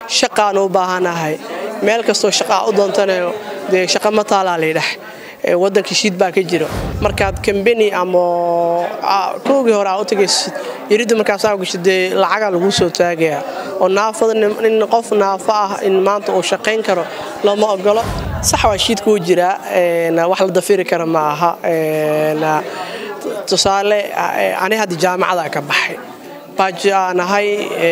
shaqaan u baahanahay meel kastoo shaqaa u doontanayo dee shaqa ma taalaa laydhax wadanka shiid baa ka jiro markaad kambeni ama koogii hore aa u tagaysid yaridda markaasaa gashid dee lacagaa laguu soo taagaya oo naafada in qof naafo ah in maanta uu shaqayn karo looma ogolo sax waa shiidka wuu jiraa wax la dafiri kara ma aha tusaale ani hadda jaamacada ka baxay baaji aa nahay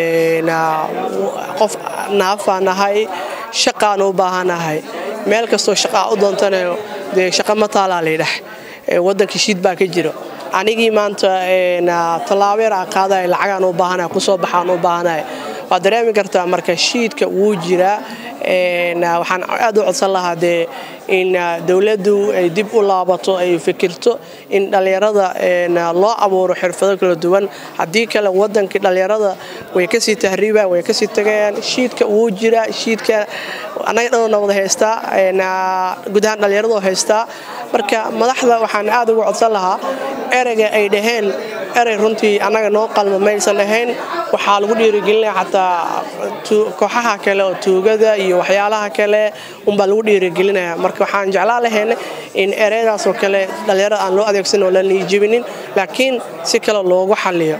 qof naafaa nahay shaqaan u baahanahay meel kastoo shaqaa u doontanayo dee shaqa ma taalaa laydhax wadanka shiid baa ka jiro anigii maanta tallaabo yar aa qaadaya lacagaan u baahanaya kusoo baxaan u baahanaya waad dareemi kartaa marka shiidka wuu jiraa waxaan aad u codsan lahaa dee in dowladdu ay dib u laabato ay fikirto in dhallinyarada loo abuuro xirfado kala duwan haddii kale wadankii dhallinyarada way kasii tahriibaan way kasii tagayaan shiidka wuu jiraa shiidka annaga dhanna wada haystaa guud ahaan dhallinyarado haystaa marka madaxda waxaan aad ugu codsan lahaa ereyga ay dhaheen erey runtii annaga noo qalma maysan ahayn waxaa lagu dhiirigelinaya xataa kooxaha kale oo tuugada iyo waxyaalaha kale unbaa lagu dhiirigelinaya marka waxaan jeclaa lahayna in ereydaasoo kale dhallinyarada aan loo adeegsan oo la niijibinin laakiin si kale loogu xaliyo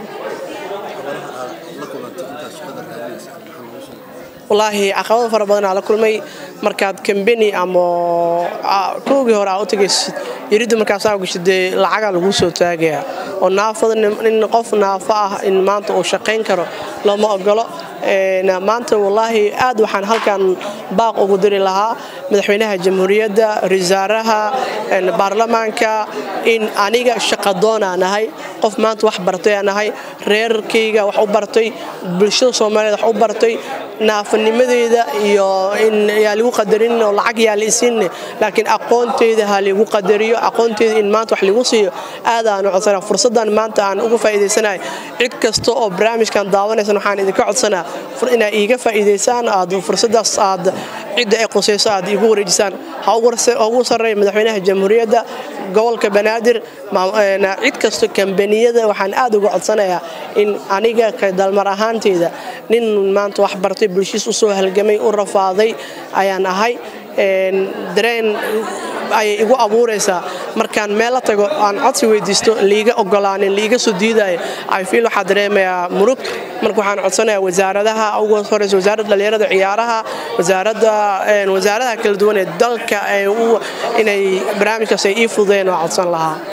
wallaahi caqabado fara badanaa la kulmay markaad kambeni ama koogii hore aa u tagaysid yaridda markaasaa gashid dee lacagaa laguu soo taagaya oo naafada in qof naafo ah in maanta uu shaqayn karo looma ogolo maanta wallaahi aad waxaan halkan baaq ugu diri lahaa madaxweynaha jamhuuriyadda rasaaraha baarlamaanka in aniga shaqadoonaa nahay qof maanta wax bartay aa nahay reerkayga wax u bartay bulshada soomaaliyeed wax u bartay naafanimadeeda iyo in yaa ligu qadarin oo lacag yaa la isiinne laakiin aqoonteyda ha ligu qadariyo aqoonteyda in maanta wax ligu siiyo aad aan u codsana fursaddan maanta aan uga faa'iidaysanahay cid kasta oo barnaamijkan daawanaysan waxaan idinka codsanaa inaa iiga faa'iidaysaan aad fursadaas aad cidda ay qusayso aad iigu wareejisaan ha ugu sarreeya madaxweynaha jamhuuriyadda gobolka banaadir cid kasto kambaniyada waxaan aad uga codsanayaa in aniga ka dalmar ahaanteyda nin maanta wax bartay bulshiis usoo halgamay u rafaaday ayaan ahay dareen ayay igu abuuraysaa markaan meel la tago aan codsi weydiisto liiga ogolaanin liiga soo diidaayo ifiil waxaa dareemayaa murug marka waxaan codsanayaa wasaaradaha ugu horeysa wasaaradda dhallinyarada ciyaaraha wasaaradda wasaaradaha kala duwan ee dalka inay barnaamijkaas ay ii fududeen oo codsan lahaa